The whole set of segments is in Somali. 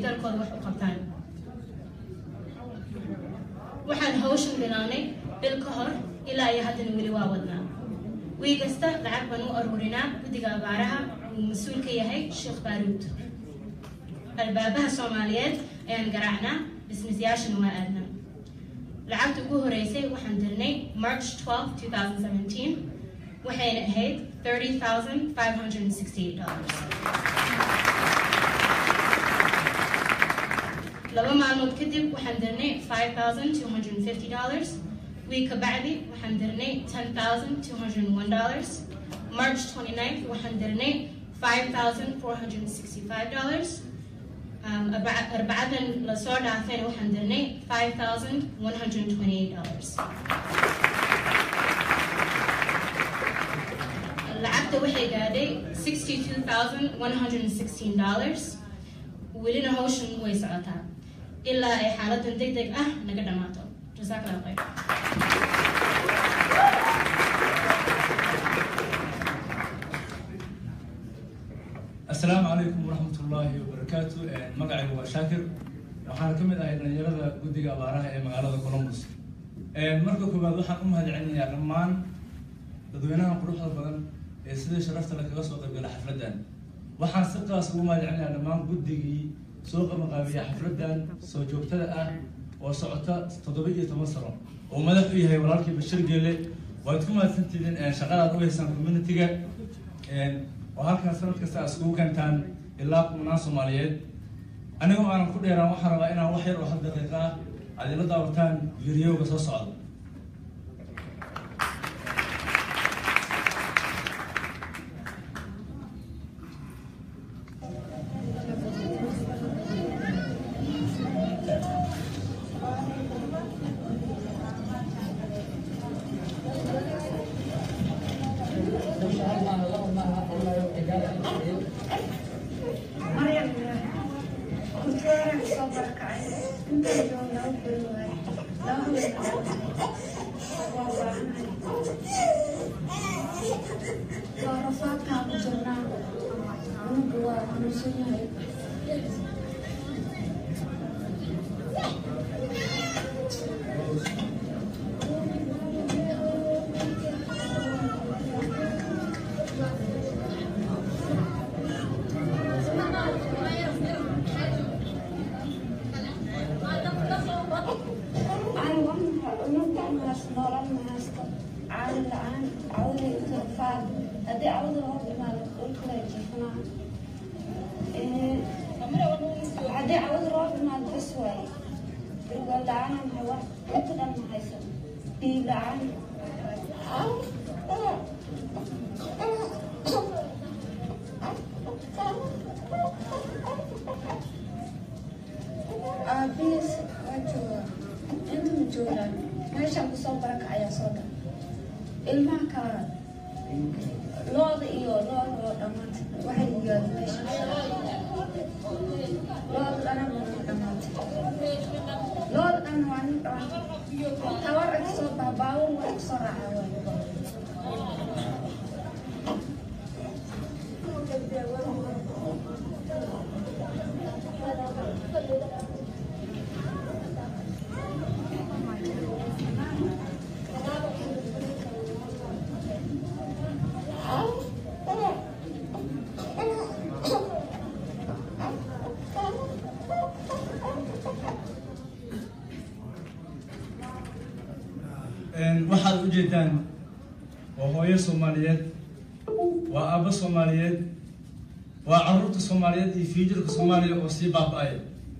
dalkooda wax u qabtaan waxaan hawshan bilawnay bil ka hor ilaa iyo haddana weli waa wadnaa wii kasta lacag baan u aruurinaa guddiga abaaraha uu mas-uul ka yahay sheekh baaruud albaabaha soomaaliyeed ayaan garaacnaa bisnisyaashana waa aadnaa lacagta ugu horeysay waxaan dirnay march 12 2017 waxayna ahayd $30,568 laba maalmood kadib waxaan dirnay $5,250 week ka bacdi waxaan dirnay $10,201 march 29th waxaan dirnay $5,465 Um, arbaca- arbacadan lasoo dhaafayna waxaan dirnay $5,128 lacagta waxay gaadhay $62,116 welina hawshan way socotaa ilaa ay xaaladan deg deg ah naga dhammaato jazakallah khayr asalaamu calaykum waraxmat ullaahi wabarakaatu magacaygu waa shaakir waxaana ka mid ahay dhalinyarada guddiga abaaraha ee magaalada columbus marka koowaad waxaan u mahadcelinayaa dhammaan dadweynaha quruxda badan ee sidii sharafta le kaga soo qaybgala xafladdan waxaan si qaas ugu mahadcelinayaa dhammaan guddigii soo qabanqaabiya xafladdan soo joogtada ah oo socota toddoba iyo toban sano oo madax u yahay walaalkii bashir geele waad ku mahadsantihiin shaqadaad u haysaan communitiga oo halkan sanad kasta aad iskugu keentaan ilaa kumanaan soomaaliyeed anigoo aanan ku dheeraan waxaan rabaa inaan wax yar oo hal daqiiqa ah aad ila daawataan videoga soo socda Maryam kuteera soo barakacay inta joog laba beri waaye laba habeen waa baahanahay waa rafaadkaa ku jirnaa cunuga waa xanuunsan yahay cunuganaas nolol ma haysto caadi la-aan cawda inta rafaad haddii cawda loo imaado dhulkala jifanaa haddii cawda loo imaado bas waaye ilga la-aanan hawa inta dhan ma haysan dhiig la-aan aabihiis waa joogaa inta ma joogaan meeshaan kusoo baraka ayaa soo dhan ilmaha kala looda iyo looda oo dhammaantay waxay yigaadeen meesha looda dhana waa dhammaantay looda dhan waa nin dhammaantay tawar ay kasoo baha baawur waa kasoo raacaa waay waxaad u jeedaan waa hooyo soomaaliyeed waa aabbo soomaaliyeed waa caruurta soomaaliyeed iyo fiijirka soomaaliya oo sii baaba-ay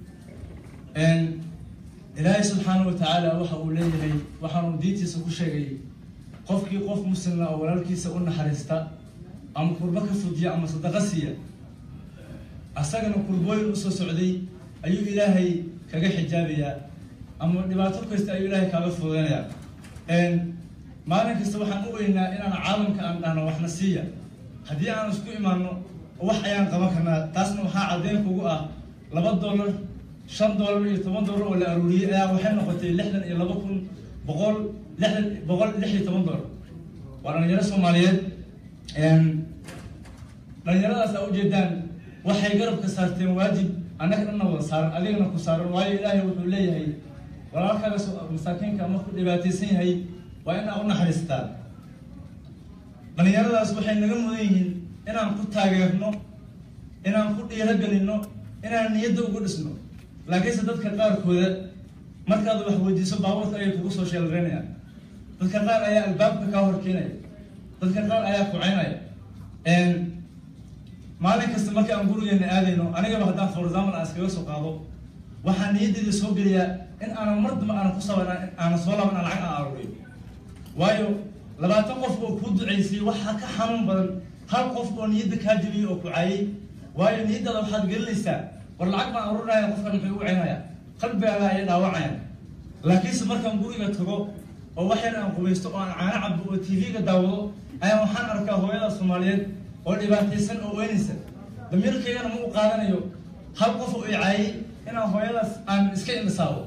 ilaahay subxaana wa tacaala waxa uu leeyahay waxaanu diintiisa ku sheegay qofkii qof muslimna oo walaalkiisa u naxariista ama kurbo ka fujiya ama sadaqa siiya asagana kurbooyin usoo socday ayuu ilaahay kaga xijaabayaa ama dhibaato kasta ayuu ilaahay kaaga fududeynayaa maalin kasta waxaan u weynaa inaan caalamka aan dhahno waxna siiya haddii aan isku imaano wax ayaan qaban karnaa taasna waxaa caddeyn kugu ah laba dollar shan dollar iyo toban dollar oo la aruuriyey ayaa waxay noqotay lixdan iyo laba kun boqol lixdan boqol lix iyo toban dollar waa dhalinyaro soomaaliyeed dhalinyaradaas aa ujeedaan waxay garabka saarteen waajib annaga dhanna wada saaran adigana ku saaran waayo ilaahay wuxuu leeyahay walaalkaaga soo- masaakiinka markuu dhibaataysan yahay waa in aa u naxariistaa dhalinyaradaas waxay naga mudan yihiin inaan ku taageerno inaan ku dhiiragelino inaan niyadda ugu dhisno laakiinse dadka qaarkooda markaad wax weydiiso baabuurka ayay kugu soo sheelreynayaan dadka qaar ayaa albaabka kaa horkeenaya dadka qaar ayaa kucaynaya maalin kasta marka aan gurigeena aadayno anigaba haddaan for example aan iskaga soo qaado waxaa niyaddeeda soo geliyaa in aanan mar dambe aanan ku saban aanan soo laaban aan lacag aan aruuriyo waayo labaatan qof oo kuu ducaysay waxaa ka xanuun badan hal qof oo niyadda kaa jebiyey oo ku caayay waayo niyaddaada waxaad gelinaysaa war lacag baan aruurinaya qofkan muxuu ugu caynaya qalbigaaga ayay dhaawacayaan laakiinse markaan guriga tago oo wax yar aan qubaysto oo aan caano cabo oo tv-ga daawado ayaa waxaan arkaa hooyada soomaaliyeed oo dhibaataysan oo weynaysa damiirkaygana ma u qaadanayo hal qof oo i caayay inaan hooyadaas aan iska imisaabo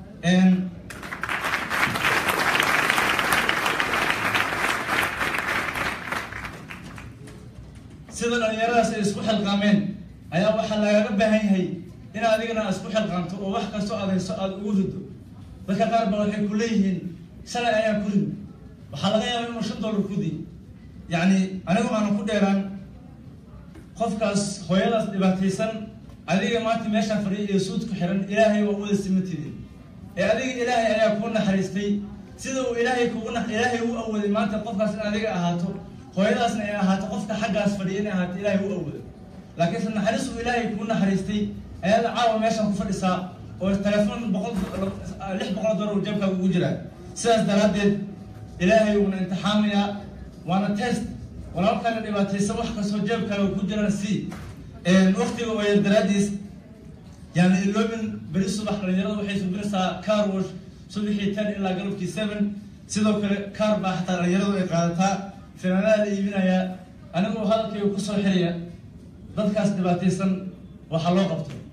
sida dhalinyaradaas ay isku xilqaameen ayaa waxaa lagaga baahan yahay in adigana aad isku xilqaamto oo wax kastoo adayso aada ugu rido dadka qaar ba waxay ku leeyihiin shalay ayaa ku rid waxaa laga yaaba inuu shan dollar ku di yacni anigu aanan ku dheeraan qofkaas hooyadaas dhibaataysan adiga maanta meeshaan fadhiya iyo suud ku xiran ilaahay waa wada simatidin ee adiga ilaahay ayaa kuu naxariistay sida uu ilaahay kugu na ilaahay u awooday maanta qofkaas in adiga ahaato hooyadaasna ay ahaato qofka xaggaas fadhiya inay ahaato ilaahay u awooday laakiinse naxariis uu ilaahay kuu naxariistay ayaada caawa meeshaan ku fadhisaa oo telefoon boqol lix boqol dollar uu jeebkaaga ugu jiraa sidaas daraaddeed ilaahay uuna imtixaamayaa waana test walaalkaaga dhibaataysan wax kastoo jeebkaaga ku jirana si waktiga oo yar daraaddiis yani iloobin beri subax dhalinyarada waxay subinaysaa car wash subaxii ten ilaa galabkii seven sidoo kale car baa xataa dhalinyaradu ay qaadataa finaanaha la iibinayaa anigoo hadalkayga kusoo xiraya dadkaas dhibaataysan waxaa loo qabto